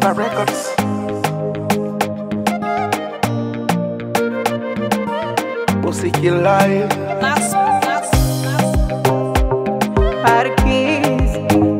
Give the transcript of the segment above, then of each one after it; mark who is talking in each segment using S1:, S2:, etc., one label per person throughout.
S1: Samba Records. Musiki live.
S2: Max, Max,
S3: Arquis,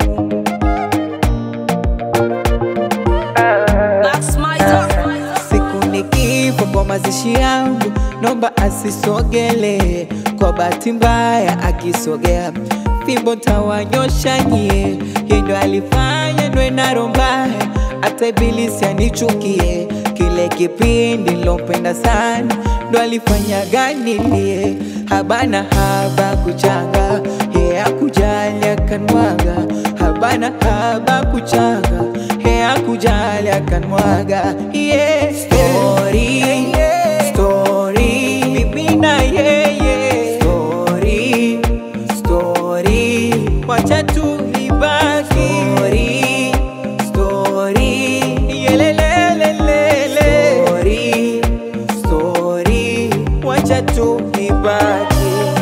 S2: Max, Mizer.
S3: siku nikifa kwa mazishi yangu, nomba asisogele. Kwa bahati mbaya akisogea, fimbo tawanyosha nyie. Yeye ndo alifanya ndwe na roho mbaya, hata ibilisi anichukie. Kile kipindi nilopenda sana, ndo alifanya ganilie. Habana haba kuchanga, yeye akujali akanmwaga. Habana haba kuchanga, yeye akujali akanmwaga. Yeah, story, story, mimi na yeye. Story, story, wacha tu ibaki. Story, story, yelelelelele. Story, story, wacha tu ibaki.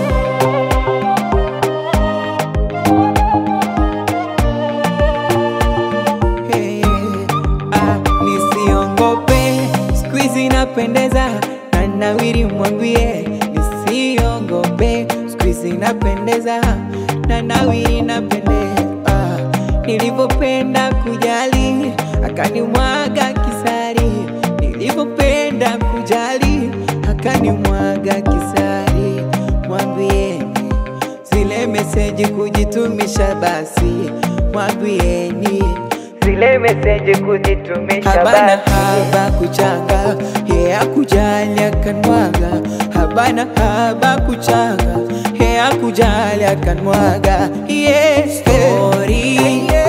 S3: Hey, ah, nisiongope, siku hizi napendeza na nawiri, mwambie nisiongope, siku hizi napendeza na nawiri, napendeza ah, nilivyopenda kujali akanimwaga kisari, nilivyopenda kujali akanimwaga kisari, mwambieni zile meseji kujitumisha, basi mwambieni zile meseji kujitumisha, habana haba kuchanga, ye akujali akanmwaga, habana haba kuchanga, ye akujali akanmwaga, yeah, story,